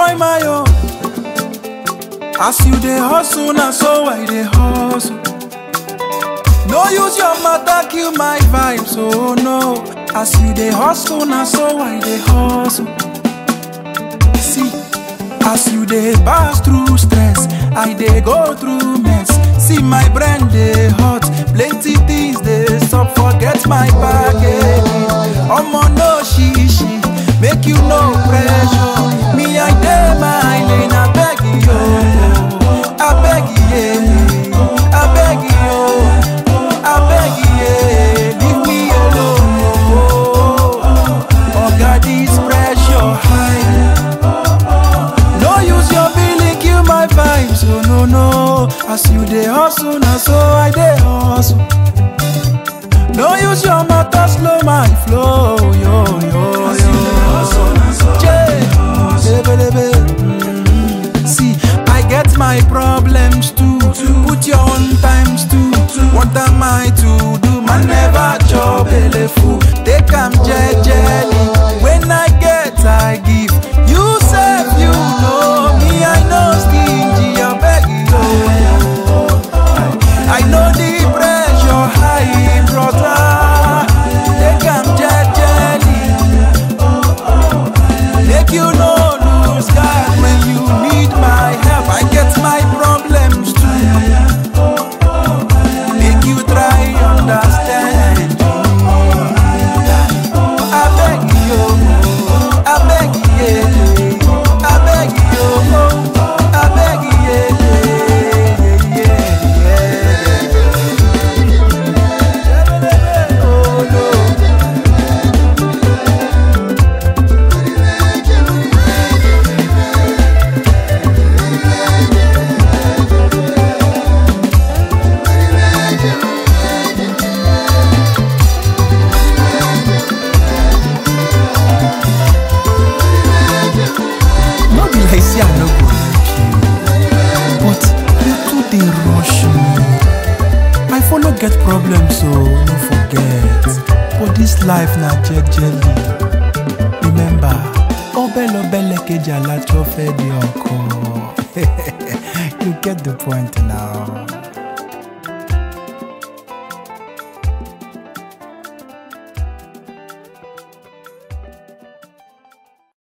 find my own. As you dey hustle, na so I dey hustle. No use your matter kill my vibes, oh no. As you dey hustle, na so I dey hustle. See, as you dey pass through stress, I dey go through mess. See my brain dey hot, plenty things dey sup, forget my package. Omo no shishi, make you no pressure. Me I dey my lane, I beg you, I beg you, I beg you, I beg you, leave me alone. Oga this pressure high. No use your feeling kill my vibes, oh no no. As you dey hustle, na so I dey hustle. No use your matter slow my flow, yo yo yo. Jay, lebelebe. Mm. See, I get my problems too. Put your own times too. What am I to do? Man never chop belle full. Take am jejely. When I get, I give. You save, you know me. I know stingy. I beg you. I know the pressure high, brother. Take am jejely. Make you no lose God when you need my help. I get my problems too. Make you try understand. I beg you, I beg you, I beg you, I beg you, yeah, yeah, yeah. Oh no. no be like say i no go like you but you too dey rush me i follow get problem so no forget but this life na jejely remember ọbẹ̀lọbẹ̀ kejì alájọ fẹ́ di ọkọ you get the point now.